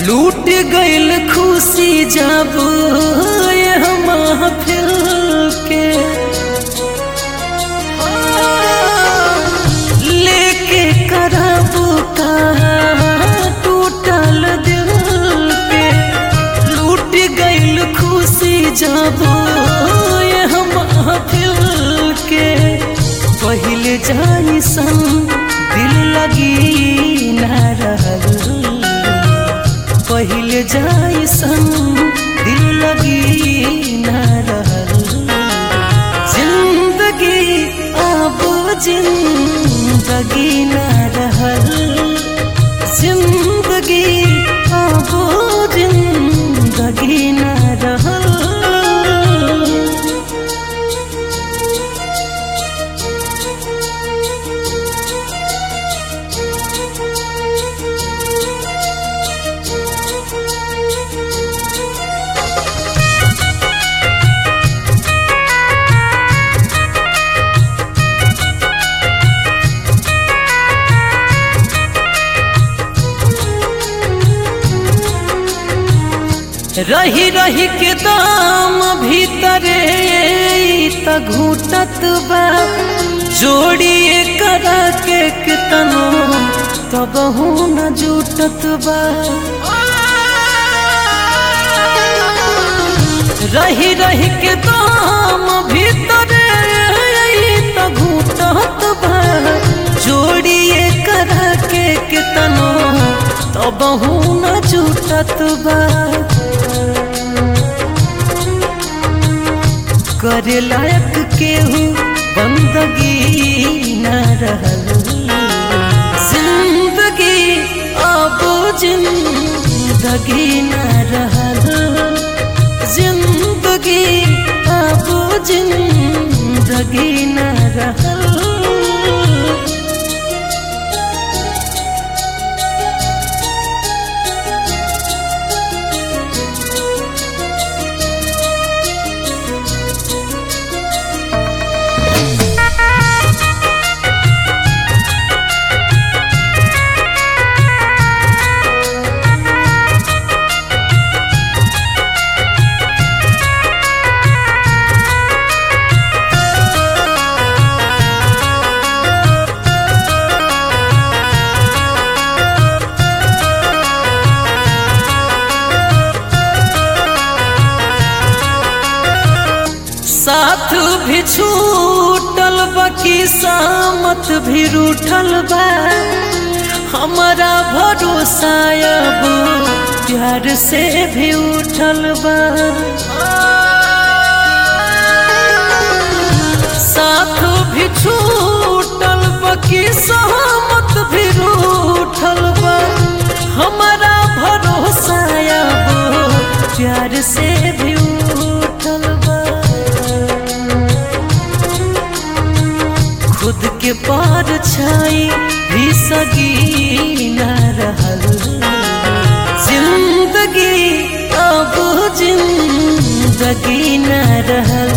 लूट गईल खुशी जब ये महफिल के लेके करब का टूटल दिल पे लूट गईल खुशी जब ये महफिल के पहले जाई सन दिल लगी ना रहल पहले जाई सन दिल लगी ना रहल जिंदगी अब जिंदगी ना रहल जिंदगी अब जिंदगी ना रहल रही रही के दाम भीतरे त घूटत बा जोड़िए करा के कितनो तब न जुटत बा रही रही के दाम भीतरे त घूटत बा जोड़िए करा के कितनो तब न जुटत बा करे लायक केहू बंदगी न रहल जिंदगी अब जिंदगी न रहल जिंदगी अब जिंदगी न रहल साथ भी छूटल बाकी सामत भी रूठल बा हमारा भरोसा अब प्यार से भी उठल बा साथ भी छूटल बाकी सहमत भी रूठल बा हमारा भरोसा अब प्यार से भी उठल बा खुद के पार छाई भी सगी न रहल जिंदगी अब जिंदगी न रहल